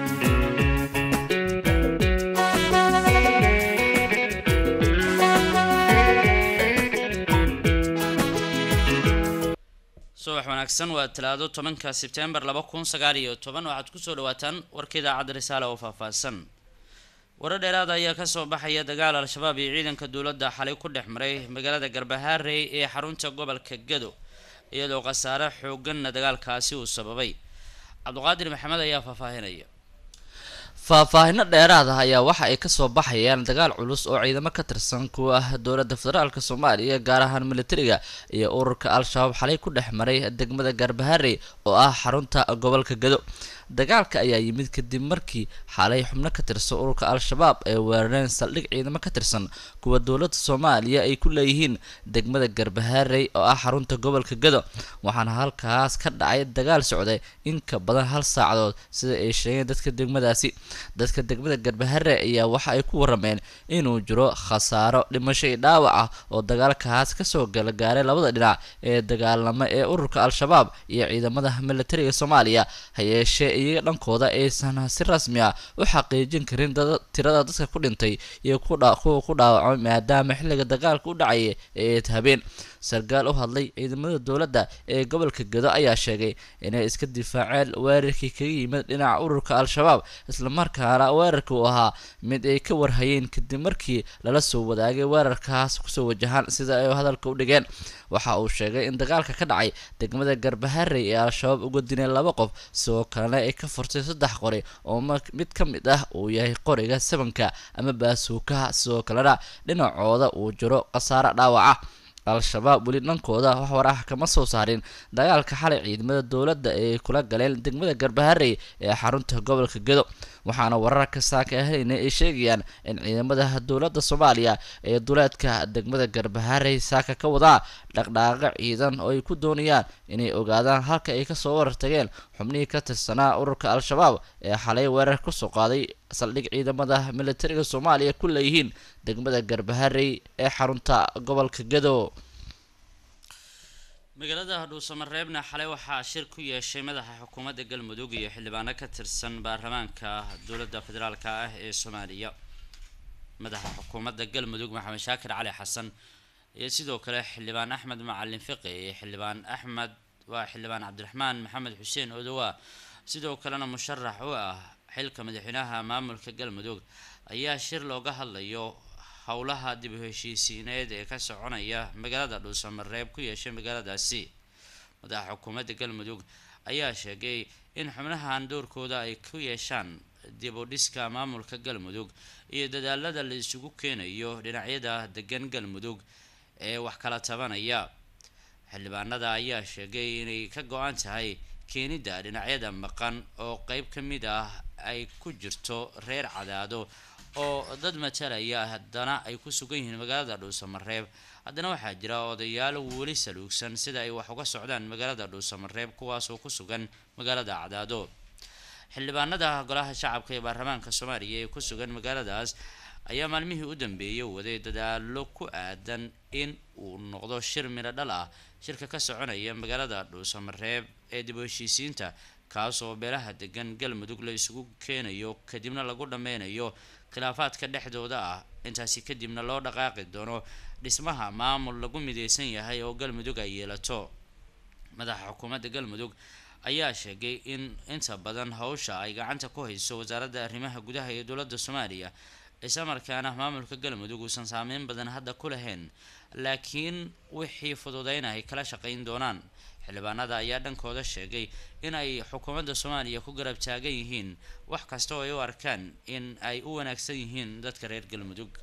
subax wanaagsan waa talaado tobanka sebtembar laba kun sagaal iyo toban waxaad kusoo dhawaataan warka idaacadda risaale oo faahfaahsan warar dheeraada ayaa kasoo baxaya dagaal al-shabaab iyo ciidanka dowladda xalay ku dhex maray magaalada garbahaarey ee xarunta gobolka gado iyadoo khasaare xooganna dagaalkaasi uu sababay cabdiqaadir maxamed ayaa faahfaahinaya faahfaahino dheeraad ah ayaa waxa ay kasoo baxayaan dagaal culus oo ciidamo ka tirsan kuwa ah dowladda federaalk soomaaliya gaar ahaan militariga iyo ururka al-shabaab xalay ku dhex maray degmada garbaharey oo ah xarunta gobolka gado dagaalka ayaa yimid kadib markii xalay xubno ka tirsan ururka al-shabaab ay weerareen saldhig ciidamo ka tirsan kuwa dowladda soomaaliya ay ku leeyihiin degmada garbaharey oo ah xarunta gobolka gado waxaana halkaas ka dhacay dagaal socday in ka badan hal saacadood sida ay sheegeen dadka degmadaasi dadka degmada garbaharey ayaa waxa ay ku warameen inuu jiro khasaaro dhimasho iyo dhaawac ah oo dagaalkaas kasoo galagaaray labada dhinac ee dagaalamo ee ururka al-shabaab iyo ciidamada militariga soomaaliya hayeeshee iyaga dhankooda aysan si rasmi ah u xaqiijin karin tirada dadka ku dhintay iyo kuwa ku dhaawacmay maadaama xilliga dagaalka u dhacaya ee habeen sarkaal u hadlay ciidamada dowladda ee gobolka gado ayaa sheegay inay iska difaaceen weerarkii kaga yimid dhinaca ururka al-shabaab islamarkaana weerarka uu ahaa mid ay ka warhayeen kadib markii lala soo wadaagay weerarkaas kusoo wajahaan sida ay hadalka u dhigeen waxa uu sheegay in dagaalka ka dhacay degmada garbaharey ee al-shabaab uga dineen laba qof sidoo kalena ay ka furtay saddex qori oo mid ka mid ah uu yahay qoriga sabanka ama baasuukaha sidoo kalena dhinacooda uu jiro khasaare dhaawaca al-shabaab weli dhankooda wax war ah kama soo saarin dagaalka xalay ciidamada dowladda ay kula galeen degmada garbaharey ee xarunta gobolka gado waxaana wararka saaka ahaynay ay sheegayaan in ciidamada dowladda soomaaliya ee duleedka degmada garbaharey saaka ka wadaa dhaqdhaqaaqo ciidan oo ay ku doonayaan inay ogaadaan halka ay kasoo warartageen xubnihii ka tirsanaa ururka al-shabaab ee xalay weerar kusoo qaaday saldhig ciidamada militariga soomaaliya ku leeyihiin degmada garbaharey ee xarunta gobolka gado magaalada dhuusamareebna xalay waxaa shir ku yeeshay madaxa xukuumadda galmudug iyo xildhibaano ka tirsan baarlamaanka dowladda federaalk ah ee soomaaliya madaxa xukuumadda galmudug maxamed shaakir cali xasan iyo sidoo kale xildhibaan axmed macalin fiqi iyo xildhibaan axmed waa xildhibaan cabdiraxmaan maxamed xuseen odowa sidoo kalena musharax u ah xilka madaxweynaha maamulka galmudug ayaa shir looga hadlayo howlaha dib u heshiisiineed ee ka soconaya magaalada dhuusamareeb ku yeeshay magaaladaasi madaxa xukuumadda galmudug ayaa sheegay in xubnahan doorkooda ay ku yeeshaan dib u dhiska maamulka galmudug iyo dadaalada la isugu keenayo dhinacyada degan galmudug ee wax kala tabanaya xildhibaanada ayaa sheegay inay ka go-an tahay keenidda dhinacyada maqan oo qeyb ka mid ah ay ku jirto reer cadaado oo dad matalaya haddana ay ku sugan yihiin magaalada dhuusamareeb haddana waxaa jira odayaal weli saluugsan sida ay wax uga socdaan magaalada dhuusamareeb kuwaasoo ku sugan magaalada cadaado xildhibaanada golaha shacabka ee baarlamaanka soomaaliya ee ku sugan magaaladaas ayaa maalmihii u dambeeyay waday dadaalo ku aadan in uu noqdo shir midho dhal ah shirka ka soconaya magaalada dhuusamareeb ee dib u heshiisiinta kaasoo beelaha degan galmudug la isugu keenayo kadibna lagu dhameynayo khilaafaadka dhexdooda ah intaasi kadibna loo dhaqaaqi doono dhismaha maamul lagu mideysan yahay oo galmudug ay yeelato madaxa xukuumadda galmudug ayaa sheegay in inta badan howsha ay gacanta ku hayso wasaaradda arrimaha gudaha ee dowladda soomaaliya islamarkaana maamulka galmudug uusan saameyn badan hadda ku lahayn laakiin wixii fududeyna ay kala shaqeyn doonaan xildhibaanada ayaa dhankooda sheegay in ay xukuumadda soomaaliya ku garab taagan yihiin wax kasta oo ay u arkaan in ay u wanaagsan yihiin dadka reer galmudug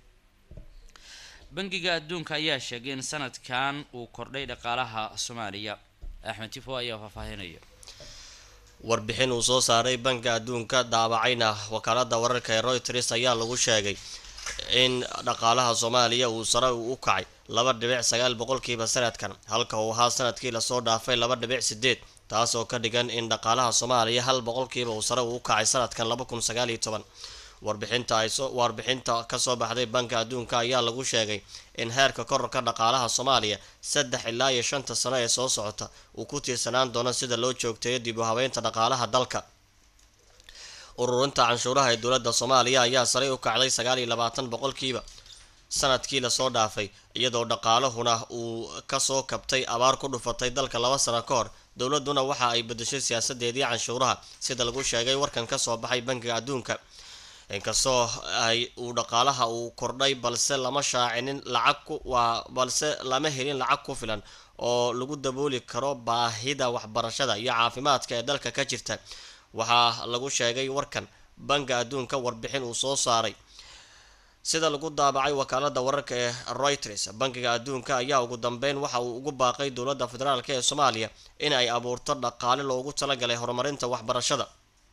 bangiga adduunka ayaa sheegay in sanadkan uu kordhay dhaqaalaha soomaaliya axmed tifo ayaa faahfaahinaya warbixin uu soo saaray banka adduunka daabacayna wakaalada wararka ee royters ayaa lagu sheegay in dhaqaalaha soomaaliya uu sare u kacay laba dhibic sagaal boqolkiiba sanadkan halka uu ahaa sanadkii lasoo dhaafay laba dhibic sideed taas oo ka dhigan in dhaqaalaha soomaaliya hal boqolkiiba uu sare uu kacay sanadkan laba kun sagaal iyo toban warbixinta ay warbixinta kasoo baxday banka adduunka ayaa lagu sheegay in heerka kororka dhaqaalaha soomaaliya saddex ilaa iyo shanta sano ee soo socota uu ku tiirsanaan doono sida loo joogteeyo dib u habeynta dhaqaalaha dalka ururinta canshuuraha ee dowladda soomaaliya ayaa saray u kacday sagaal iyo labaatan boqolkiiba sanadkii lasoo dhaafay iyadoo dhaqaalahuna uu kasoo kabtay abaar ku dhufatay dalka laba sano ka hor dowladuna waxa ay bedeshay siyaasadeedii canshuuraha sida lagu sheegay warkan kasoo baxay bankiga adduunka inkastoo ay uu dhaqaalaha uu kordhay balse lama shaacinin lacag waa balse lama helin lacag ku filan oo lagu dabooli karo baahida waxbarashada iyo caafimaadka ee dalka ka jirta waxaa lagu sheegay warkan banka adduunka warbixin uu soo saaray sida lagu daabacay wakaalada wararka ee reuters bankiga adduunka ayaa ugu dambeyn waxa uu ugu baaqay dowladda federaalk ee soomaaliya in ay abuurto dhaqaale loogu talagalay horumarinta waxbarashada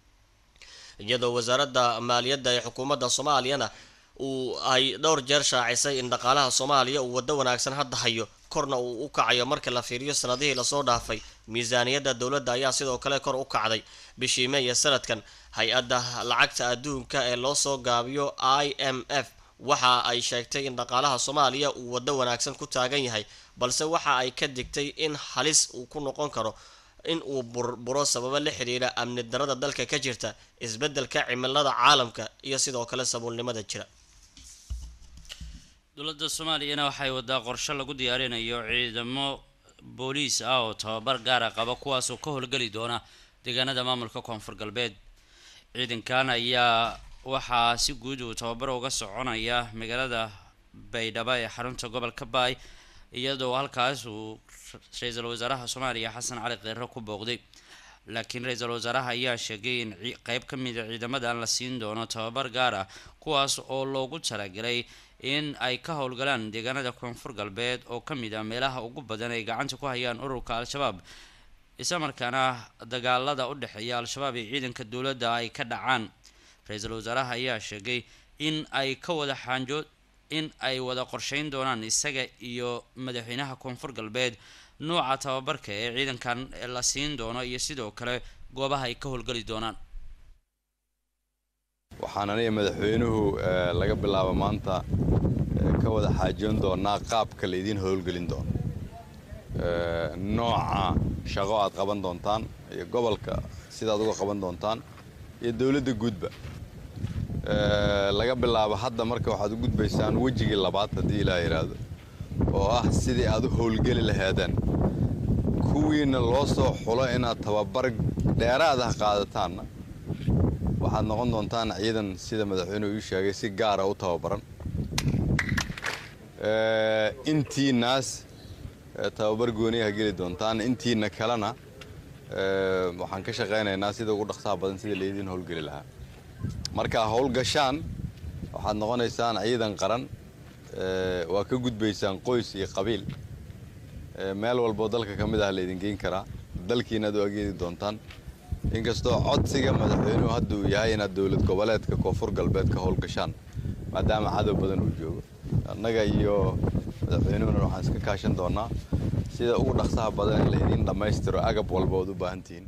iyadoo wasaaradda maaliyadda ee xukuumadda soomaaliyana uu ay dhowr jeer shaacisay in dhaqaalaha soomaaliya uu waddo wanaagsan hadda hayo korna uu u kacayo marka la fiiriyo sanadihii lasoo dhaafay miisaaniyadda dowladda ayaa sidoo kale kor u kacday bishii may ee sanadkan hay-adda lacagta adduunka ee loo soo gaabiyo i m f waxa ay sheegtay in dhaqaalaha soomaaliya uu waddo wanaagsan ku taagan yahay balse waxa ay ka digtay in halis uu ku noqon karo in uu burburo sababo la xiriira amni darada dalka ka jirta isbeddelka cimilada caalamka iyo sidoo kale sabuulnimada jira dowladda soomaaliyana waxay wadaa qorshe lagu diyaarinayo ciidamo booliis ah oo tababar gaara qaba kuwaasoo ka howlgeli doona deegaanada maamulka koonfur galbeed ciidankan ayaa waxaa si guud uu tababar uga soconaya magaalada baydhabo ee xarunta gobolka baay iyadoo halkaas uu ra-iisul wasaaraha soomaaliya xasan cali kheyre ku booqday laakiin ra-iisul wasaaraha ayaa sheegay in qeyb ka mida ciidamadan la siin doono tababar gaar ah kuwaas oo loogu talagalay in ay ka howlgalaan deegaanada koonfur galbeed oo ka mid ah meelaha ugu badan ay gacanta ku hayaan ururka al-shabaab islamarkaana dagaalada u dhexeeya al-shabaab iyo ciidanka dowladda ay ka dhacaan ra-iisul wasaaraha ayaa sheegay in ay ka wada xaanjood in ay wada qorsheyn doonaan isaga iyo madaxweynaha koonfur galbeed nuuca tababarka ee ciidankan la siin doono iyo sidoo kale goobaha ay ka howlgeli doonaan waxaan aniga madaxweynuhu laga bilaabo maanta ka wada xaajoon doonaa qaabka laydiin howlgelin doono nooca shaqo aad qaban doontaan iyo gobolka sidaad uga qaban doontaan iyo dowladda guudba laga bilaabo hadda marka waxaad u gudbaysaan wejigii labaad haddii ilaa yidhaahdo oo ah sidii aad u howlgeli lahaadeen kuwiina loo soo xulo inaad tababar dheeraad ah qaadataanna waxaad noqon doontaan ciidan sida madaxweynuhu ii sheegay si gaara u tababaran intiinaas tababar gooniyaha geli doontaan intiina kalena waxaan ka shaqaynaynaa sida ugu dhaqsaha badan sida laydiin howlgeli lahaa markaa howlgashaan waxaad noqonaysaan ciidan qaran waa ka gudbaysaan qoys iyo qabiil meel walboo dalka ka mid ah laydin geyn karaa dalkiinaad u ageedi doontaan inkastoo codsiga madaxweynuhu hadda uu yahay inaad dowlad goboleedka koonfur galbeed ka howlgashaan maadaama cadow badan uu joogo annaga iyo madaxweynuhuna waxaan iska kaashan doonaa sida ugu dhaqsaha badan in laydiin dhammaystiro agab walba ood u baahan tihiin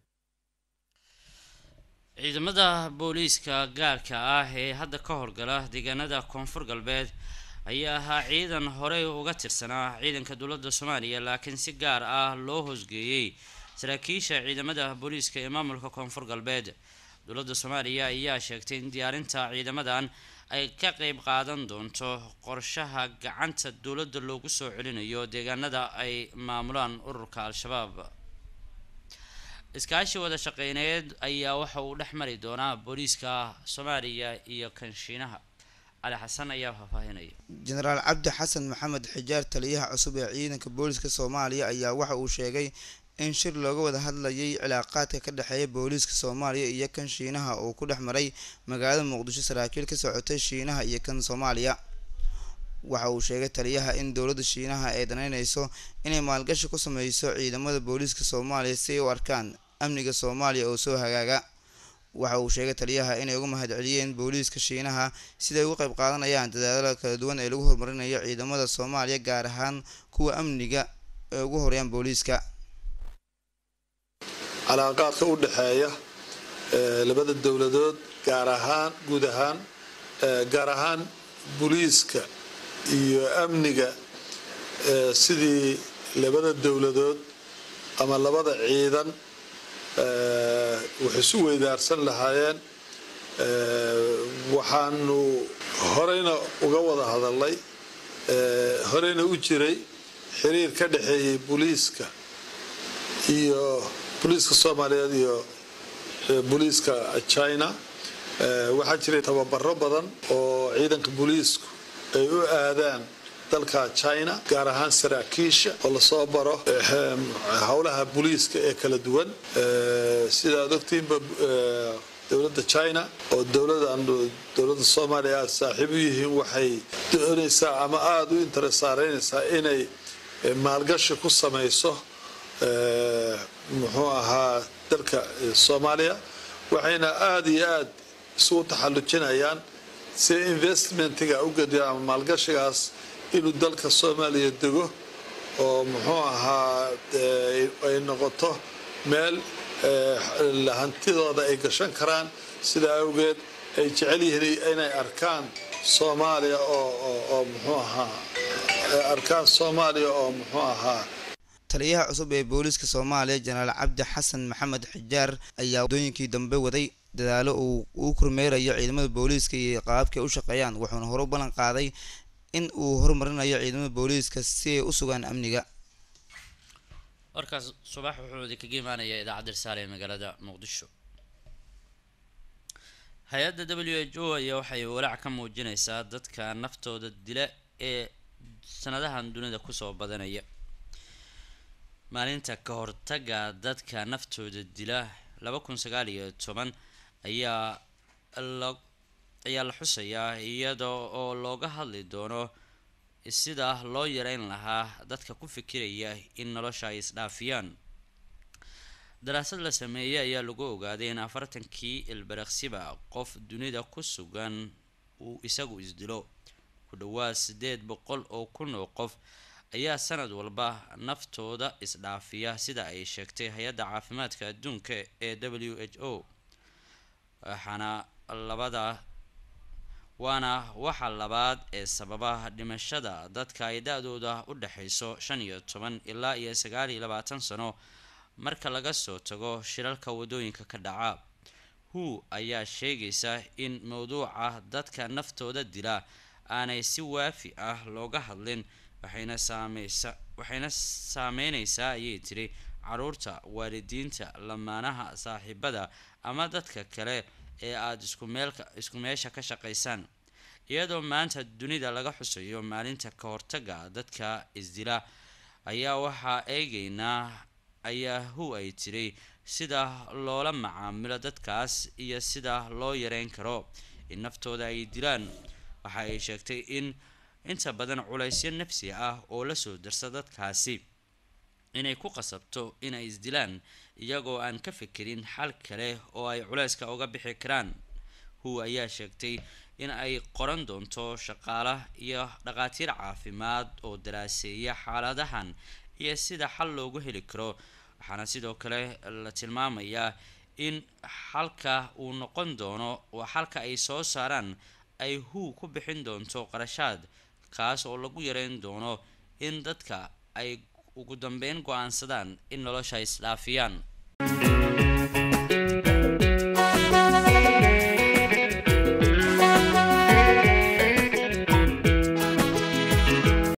ciidamada booliiska gaarka ah ee hadda ka howlgala deegaanada koonfur galbeed ayaa ahaa ciidan horey uga tirsanaa ciidanka dowladda soomaaliya laakiin si gaar ah loo hoosgeeyey saraakiisha ciidamada booliiska ee maamulka koonfur galbeed dowladda soomaaliya ayaa sheegtay in diyaarinta ciidamadan ay ka qeyb qaadan doonto qorshaha gacanta dowladda loogu soo celinayo deegaanada ay maamulaan ururka al-shabaab iskaashi wada shaqeyneed ayaa waxa uu dhex mari doonaa booliiska soomaaliya iyo kanshiinaha cali xasan ayaa faahfaahinaya jenaraal cabdi xasan maxamed xijaar taliyaha cusub ee ciidanka booliska soomaaliya ayaa waxa uu sheegay in shir looga wada hadlayay cilaaqaadka ka dhexeeya booliiska soomaaliya iyo kan shiinaha uu ku dhex maray magaalada muqdisho saraakiil ka socotay shiinaha iyo kan soomaaliya waxa uu sheegay taliyaha in dowladda shiinaha ay danaynayso inay maalgashi ku sameyso ciidamada booliiska soomaaliya si ay u arkaan amniga soomaaliya oo soo hagaaga waxa uu sheegay taliyaha inay uga mahadceliyeen booliiska shiinaha siday uga qayb qaadanayaan dadaalada kala duwan ee lagu horumarinayo ciidamada soomaaliya gaar ahaan kuwa amniga ee ugu horeeyaan booliiska calaaqaadka u dhexeeya labada dowladood gaar ahaan guud ahaan gaar ahaan booliiska iyo amniga sidii labada dowladood ama labada ciidan waxay isu weydaarsan lahaayeen waxaanu horeyna uga wada hadalnay horeyna u jiray xiriir ka dhexeeyey booliiska iyo booliiska soomaaliyeed iyo booliiska china waxaa jiray tababaro badan oo ciidanka booliisku ay u aadaan dalka china gaar ahaan saraakiisha oo lasoo baro howlaha booliiska ee kala duwan sidaad ogtiinba dowladda china oo dowladan dowladda soomaaliya aada saaxiib u yihiin waxay doonaysaa ama aada u interesaareynaysaa inay maalgashi ku samayso muxuu ahaa dalka soomaaliya waxayna aada iyo aada isugu taxallujinayaan si investmentiga u gediyo ama maalgashigaas inuu dalka soomaaliya dego oo muxuu ahaa ay noqoto meel hantidooda ay gashan karaan sidaa awgeed ay jecel yihiin inay arkaan soomaaliya oo muxuu ahaa arkaan soomaaliya oo muxuu ahaa taliyaha cusub ee booliiska soomaaliya jenaraal cabdi xasan maxamed xijaar ayaa waddooyinkii dambe waday dadaalo uu uu kormeerayo ciidamada booliiska iyo qaababkay u shaqeeyaan wuxuuna hore u ballan qaaday in uu horumarinayo ciidamada booliiska si ay u sugaan amniga warkaas subax wuxuu idinkaga imaanayaa idaacadda risaale ee magaalada muqdisho hay-adda w h o ayaa waxay walaac ka muujinaysaa dadka naftooda dila ee sanadahan dunida kusoo badanaya maalinta ka hortaga dadka naftooda dila laba kun sagaal iyo toban ayaa la ayaa la xusayaa iyada oo looga hadli doono sida loo yareyn lahaa dadka ku fikiraya in nolosha ay isdhaafiyaan daraasad la sameeyey ayaa lagu ogaaday in afartankii ilbaraksiba qof dunida ku sugan uu isagu isdilo ku dhawaad sideed boqol oo kun oo qof ayaa sanad walba naftooda isdhaafiya sida ay sheegtay hay-adda caafimaadka adduunka ee w h o waxaana labada waana waxa labaad ee sababa dhimashada dadka ay da-dooda u dhexayso shan iyo toban ilaa iyo sagaal iyo labaatan sano marka laga soo tago shiralka wadooyinka ka dhaca hu ayaa sheegaysa in mowduuca dadka naftooda dila aanay si waafi ah looga hadlin waxayna saameysa waxayna saameyneysaa ayay tiri caruurta waalidiinta lamaanaha saaxiibada ama dadka kale ee aada isku meelka isku meesha ka shaqaysaan iyadoo maanta dunida laga xusayo maalinta ka hortaga dadka isdila ayaa waxaa eegeynaa ayaa hu ay tiri sida loola macaamilo dadkaas iyo sida loo yareyn karo in naftooda ay dilaan waxa ay sheegtay in inta badan culaysyo nafsi ah oo lasoo darsa dadkaasi inay ku qasabto inay isdilaan iyagoo aan ka fikirin xal kale oo ay culayska uga bixi karaan hu ayaa sheegtay in ay qoran doonto shaqaala iyo dhaqaatiir caafimaad oo daraaseeya xaaladahan iyo sida xal loogu heli karo waxaana sidoo kale la tilmaamayaa in xalka uu noqon doono oo xalka ay soo saaraan ay hu ku bixin doonto qarashaad kaas oo lagu yareyn doono in dadka ay ugu dambeyn go-aansadaan in nolosha isdhaafiyaan